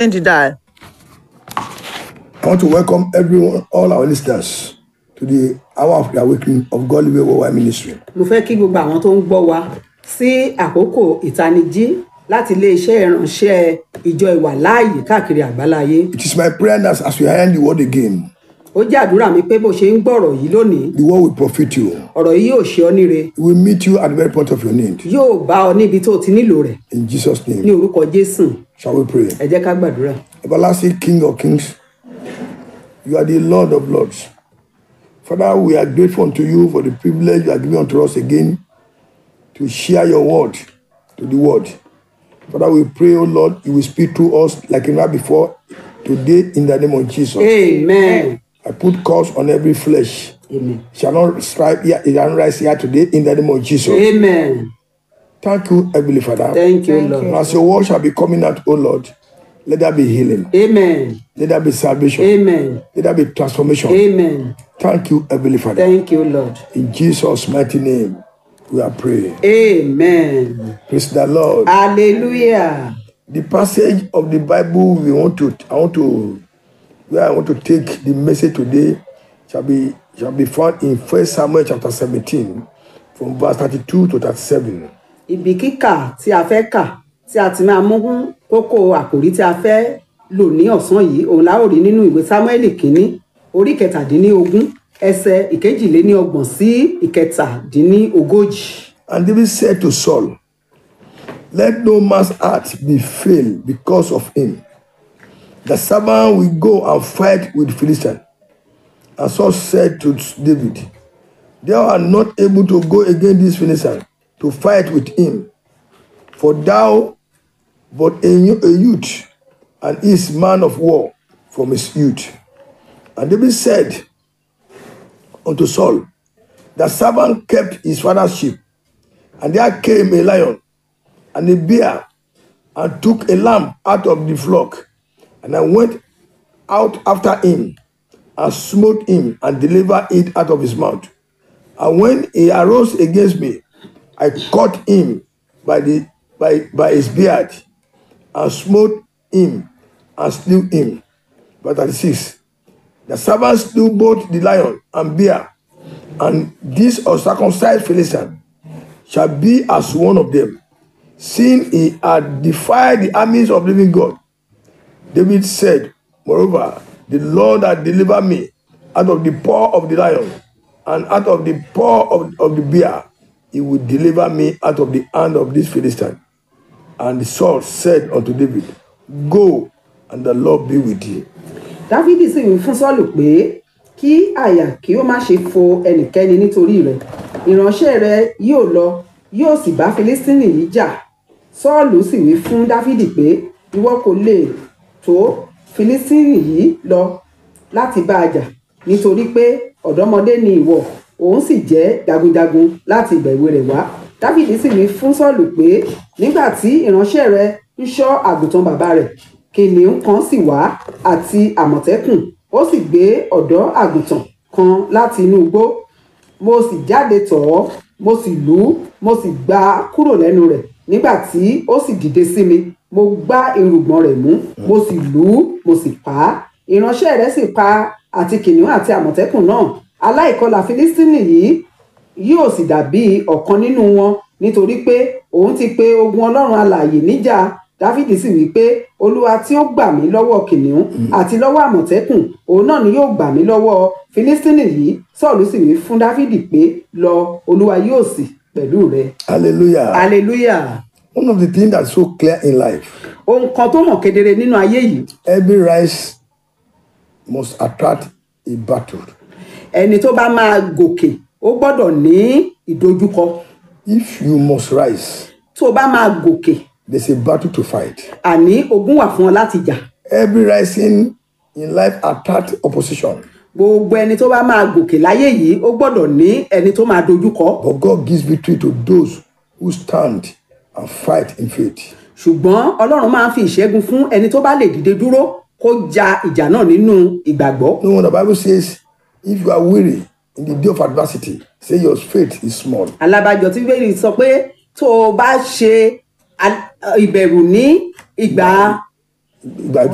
Change the dial. I want to welcome everyone, all our listeners, to the hour of the awakening of God Living Worldwide Ministry. mo fẹ́ kí gbogbo àwọn tó ń gbọ́ wa sí àkókò ìtanijí láti iléeṣẹ́ ìránṣẹ́ ìjọ ìwàláàyè káàkiri àgbáláyé It is my prayer that as we hear the word again, ó jẹ́ àdúrà mi pé bó ṣe ń gbọ́rọ̀ yìí lónìí the word will profit you. ọ̀rọ̀ yìí yóò ṣe ọ́ níre It will meet you at the very point of your need. yóò bá ọ níbi tó o ti nílò rẹ̀ In Jesus' ní name, orúkọ jésù shall we pray? ẹ jẹ́ ká gbàdúrà Everlasting King of Kings, you are the Lord of Lords. Father, we are grateful unto you for the privilege you are giving unto us again to share your word to the world. Father, we pray, O Lord, you will speak to us like never before today in the name of Jesus. amen I put curse on every flesh. amen Shall not strive here, it shall not rise here today in the name of Jesus. amen Thank you, Heavenly Father. thank you Thank lord As your word shall be coming out, O Lord, let there be healing, amen let there be salvation, amen let there be transformation. amen Thank you, Heavenly Father. thank you lord In Jesus' mighty name, we are praying. amen Praise the Lord. hallelujah The passage of the Bible we want to, I want to, where I want to take the message today shall be shall be found in First Samuel chapter 17, from verse 32 to 37. ibi kíkà tí a fẹ́ kà tí a ti máa mú kókó àkòrí tí a fẹ́ lò ní ọ̀sán yìí òun la ó rí nínú ìwé sámúẹ́lì kínní orí kẹtàdínlógún ẹsẹ̀ ìkejìléníọgbọ̀n sí ìkẹtàdínlógójì. And David said to Saul, Let no man's heart be failed because of him. The servant will go and fight with Philistine. And Saul said to David, Thou art not able to go against this Philistine to fight with him, for thou but a, yo- a youth, and he is man of war from his youth. And David said unto Saul, The servant kept his father's sheep, and there came a lion and a bear and took a lamb out of the flock. And I went out after him and smote him and delivered it out of his mouth. And when he arose against me, I caught him by, the, by, by his beard and smote him and slew him. But 36. The servant slew both the lion and bear, and this uncircumcised Philistine shall be as one of them, seeing he had defied the armies of living God. David said, Moreover, the Lord had delivered me out of the paw of the lion and out of the paw of, of the bear. He will deliver me out of the hand of this Philistine. And Saul said unto David, Go, and the Lord be with thee. dáfídì sì wí fún sọ́ọ̀lù pé kí àyà kí ó má ṣe fo ẹnikẹ́ni nítorí rẹ̀ ìránṣẹ́ rẹ̀ yóò lọ yóò sì bá filistini yìí jà sọ́ọ̀lù sì wí fún dáfídì pé ìwọ kò lè tó filistini yìí lọ láti bá a jà nítorí pé ọ̀dọ́mọdé ni ìwọ òun sì jẹ́ jagunjagun láti ìgbà èwe rẹ̀ wá dáfídì sì wí fún sọ́ọ̀lù pé nígbà tí ìránṣẹ́ rẹ̀ ń ṣọ́ àgùntàn bàbá rẹ̀ kìnìún kan sì wá àti àmọ̀tẹ́kùn ó sì gbé ọ̀dọ́ àgùntàn kan láti inú igbó mo sì jáde tọ̀ ọ́ mo sì lù ú mo sì gbá a kúrò lẹ́nu rẹ̀ nígbà tí ó sì dìde sí mi mo gbá irùngbọ̀n rẹ̀ mú mo sì lù ú mo sì pa á ìránṣẹ́ rẹ̀ sì pa àti kìnìún àti àmọ̀tẹ́kùn náà aláìkọlà filistini yìí yóò sì dàbí ọ̀kan nínú wọn nítorí pé òun ti pe ogun ọlọ́run alààyè níjà dáfídì sì wí pé olúwa tí ó gbà mí lọ́wọ́ kìnìún àti lọ́wọ́ àmọ̀tẹ́kùn òun náà ni yóò gbà mí lọ́wọ́ filistini yìí sọ́ọ̀lù sì wí fún dáfídì pé lọ olúwa yóò sì pẹ̀lú rẹ. Hallelujah. hallelujah One of the things that's so clear in life, ohun kan tó hàn kedere nínú ayé yìí every rise must attract a battle. ẹni tó bá máa gòkè ó gbọ́dọ̀ ní ìdojúkọ If you must rise, tó bá máa gòkè there's a battle to fight. àní ogun wà fún ọ láti jà Every rising in life attract opposition, gbogbo ẹni tó bá máa gòkè láyé yìí ó gbọ́dọ̀ ní ẹni tó máa dojúkọ but God gives victory to those who stand and fight in faith. ṣùgbọ́n ọlọ́run máa ń fi ìṣẹ́gun fún ẹni tó bá lè dìde dúró kó ja ìjà náà nínú ìgbàgbọ́ No, when the Bible says, if you are weary in the day of adversity, say your faith is small. alábàjọ tí bẹ́ẹ̀ sọ pé tó o bá ṣe al- ìbẹ̀rù ní ìgbà Ìgbà